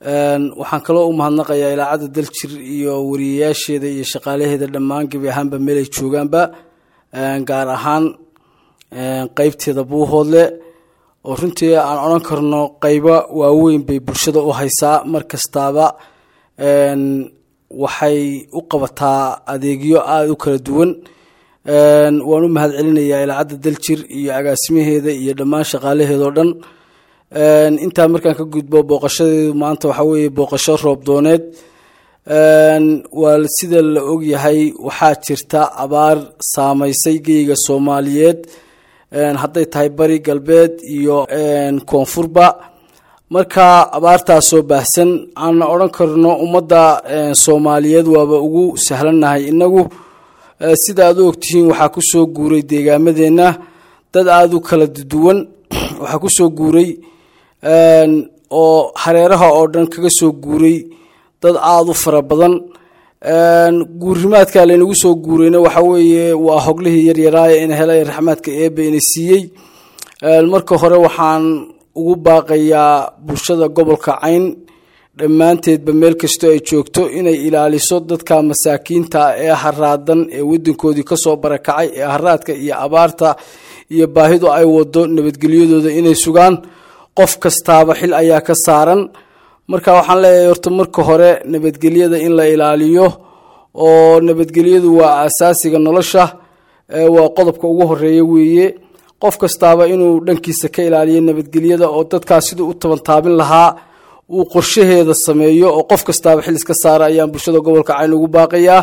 waxaan kaloo u mahadnaqayaa ilaacadda daljir iyo wariyayaasheeda iyo shaqaalaheeda dhammaan gebi ahaanba meelay joogaanba gaar ahaan qeybteeda buuhoodle oo runtii aan odhan karno qeybo waaweyn bay bulshada u haysaa mar kastaaba waxay u qabataa adeegyo aada u kala duwan waan u mahad celinayaa ilaacadda daljir iyo agaasimaheeda iyo dhammaan shaqaalaheeda oo dhan intaa markaan ka gudbo booqashadeedu maanta waxaa weeye booqasho roobdooneed waa sida la ogyahay waxaa jirta abaar saameysay geyga soomaaliyeed hadday tahay bari galbeed iyo koonfurba marka abaartaasoo baahsan aanna odhan karno ummadda soomaaliyeed waaba ugu sahlannahay inagu sida aad u ogtihiin waxaa kusoo guuray deegaamadeenna dad aada u kala duwan waxaa kusoo guuray oo hareeraha oo dhan kaga soo guuray dad aada u fara badan guurimaadka laynagu soo guurayna waxa weeye waa hoglihii yaryaraaya ina helay raxmaadka eebe ina siiyey marka hore waxaan ugu baaqayaa bulshada gobolka cayn dhammaanteedba meel kastoo ay joogto inay ilaaliso dadka masaakiinta ee haraadan ee wadankoodii kasoo barakacay ee haraadka iyo abaarta iyo baahidu ay wado nabadgelyadooda inay sugaan qof kastaaba xil ayaa ka saaran marka waxaan leeyahay horta marka hore nabadgelyada in la ilaaliyo oo nabadgelyadu waa asaasiga nolosha waa qodobka ugu horeeya weeye qof kastaaba inuu dhankiisa ka ilaaliyo nabadgelyada oo dadkaas siduu u tabantaabin lahaa uu qorshaheeda sameeyo oo qof kastaaba xil iska saara ayaan bulshada gobolka cayn ugu baaqayaa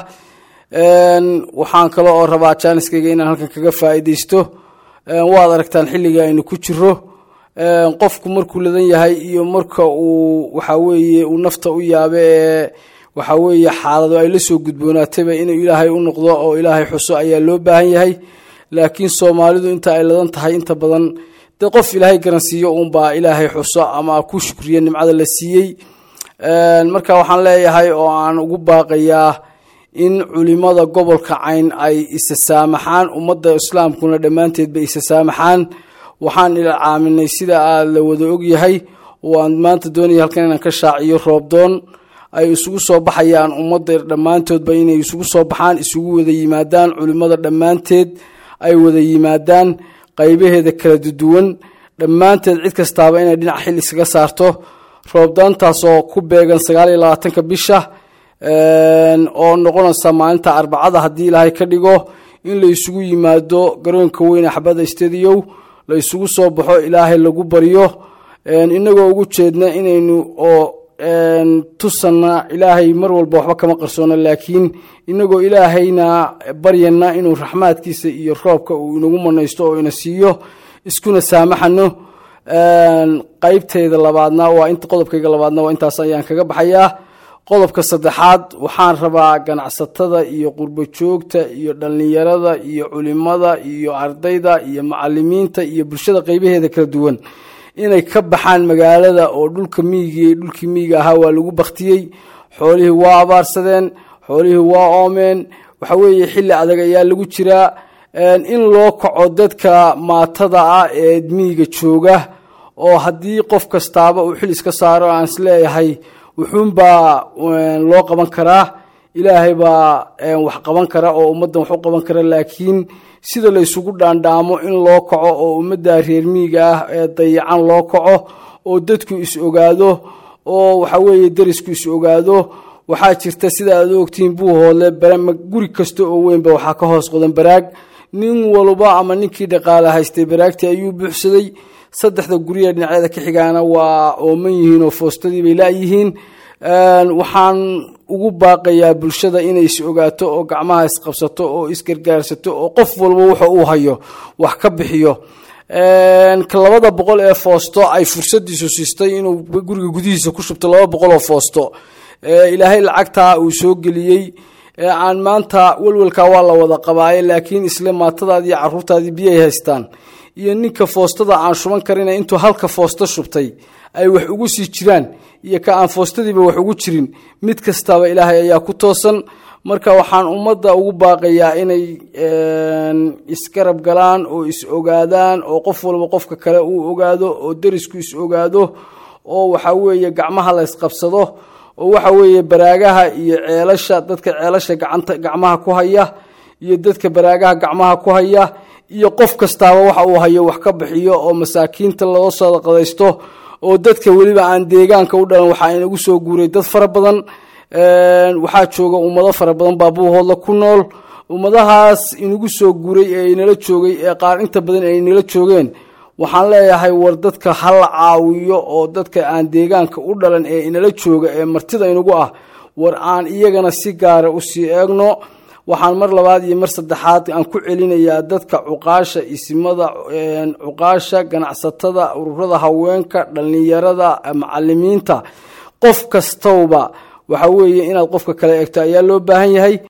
waxaan kale oo rabaa jaaniskayga inaan halkan kaga faa'iidaysto waad aragtaan xilliga aynu ku jiro qofku markuu ladan yahay iyo marka uu waxa weeye uu nafta u yaabe ee waxa weeye xaalado ay la soo gudboonaatayba inuu ilaahay u noqdo oo ilaahay xuso ayaa loo baahan yahay laakiin soomaalidu inta ay ladan tahay inta badan dee qof ilaahay garansiiyo uunbaa ilaahay xuso ama ku shukriya nimcada la siiyey marka waxaan leeyahay oo aan ugu baaqayaa in culimada gobolka cayn ay isa saamaxaan ummadda islaamkuna dhammaanteedba isa saamaxaan waxaan ilcaaminay sida aad la wada ogyahay oo aan maanta doonaya halkan inaan ka shaaciyo roobdoon ay isugu soo baxayaan ummadda dhammaantoodba inay isugu soo baxaan isugu wada yimaadaan culimada dhammaanteed ay wada yimaadaan qaybaheeda kala duwan dhammaanteed cid kastaaba inay dhinac xil iskaga saarto roobdoontaasoo ku beegan sagaal iyo labaatanka bisha oo noqonaysa maalinta arbacada haddii ilaahay ka dhigo in la isugu yimaado garoonka weyne xabada stadiyow la isugu soo baxo ilaahay lagu baryo inagoo ugu jeedna inaynu oo tusanna ilaahay mar walba waxba kama qarsoono laakiin inagoo ilaahayna baryana inuu raxmaadkiisa iyo roobka uu inagu manaysto oo ina siiyo iskuna saamaxano qeybteyda labaadna waa int qodobkayga labaadna waa intaas ayaan kaga baxayaa qodobka saddexaad waxaan rabaa ganacsatada iyo qurbo joogta iyo dhallinyarada iyo culimada iyo ardayda iyo macalimiinta iyo bulshada qeybaheeda kala duwan inay ka baxaan magaalada oo dhulka miyiga dhulkii miyiga ahaa waa lagu baktiyey xoolihii waa abaarsadeen xoolihii waa oomeen waxa weeye xilli adag ayaa lagu jiraa in loo kaco dadka maatada ah ee miyiga jooga oo haddii qof kastaaba uu xil iska saaro aan isleeyahay wuxuunbaa loo qaban karaa ilaahay baa wax qaban kara oo ummaddan wax u qaban kara laakiin sida la ysugu dhaandhaamo in loo kaco oo ummadda reer miyiga ah ee dayacan loo kaco oo dadku is ogaado oo waxa weeye derisku is ogaado waxaa jirta sida aad ogtihiin buuhoodle guri kasta oo weynba waxaa ka hoos qodan baraag nin walba ama ninkii dhaqaale haystay baraagtii ayuu buuxsaday saddexda guryaha dhinacyada ka xigaana waa ooman yihiin oo foostadii bay laayihiin waxaan ugu baaqayaa bulshada inay is ogaato oo gacmaha isqabsato oo isgargaarsato oo qof walba wuxa uu hayo wax ka bixiyo labada boqol ee foosto ay fursadiisu siistay inuu guriga gudihiisa ku shubto laba boqol oo foosto ilaahay lacagtaa uu soo geliyey aan maanta welwelkaa waa la wada qabaaye laakiin isle maatadaadi iyo caruurtaadii biyay haystaan iyo ninka foostada aan shuban karina intuu halka foosto shubtay ay wax ugu sii jiraan iyo ka aan foostadiiba wax ugu jirin mid kastaba ilaahay ayaa ku toosan marka waxaan ummadda ugu baaqayaa inay isgarab galaan oo is ogaadaan oo qof walba qofka kale uu ogaado oo derisku is ogaado oo waxa weeye gacmaha la ysqabsado oo waxa weeye baraagaha iyo ceelasha dadka ceelasha gacanta gacmaha ku haya iyo dadka baraagaha gacmaha ku haya iyo qof kastaaba waxa uu hayo wax ka bixiyo oo masaakiinta loo sadaqadaysto oo dadka weliba aan deegaanka u dhalan waxaa inagu soo guuray dad fara badan waxaa jooga ummado fara badan baabuuhoodla ku nool ummadahaas inagu soo guuray ee inala joogay ee qaar inta badan ay inala joogeen waxaan leeyahay war dadka ha la caawiyo oo dadka aan deegaanka u dhalan ee inala jooga ee martida inagu ah war aan iyagana si gaara usii eegno waxaan mar labaad iyo mar saddexaad aan ku celinayaa dadka cuqaasha isimada cuqaasha ganacsatada ururada haweenka dhallinyarada macalimiinta qof kastowba waxa weeye inaad qofka kale eegto ayaa loo baahan yahay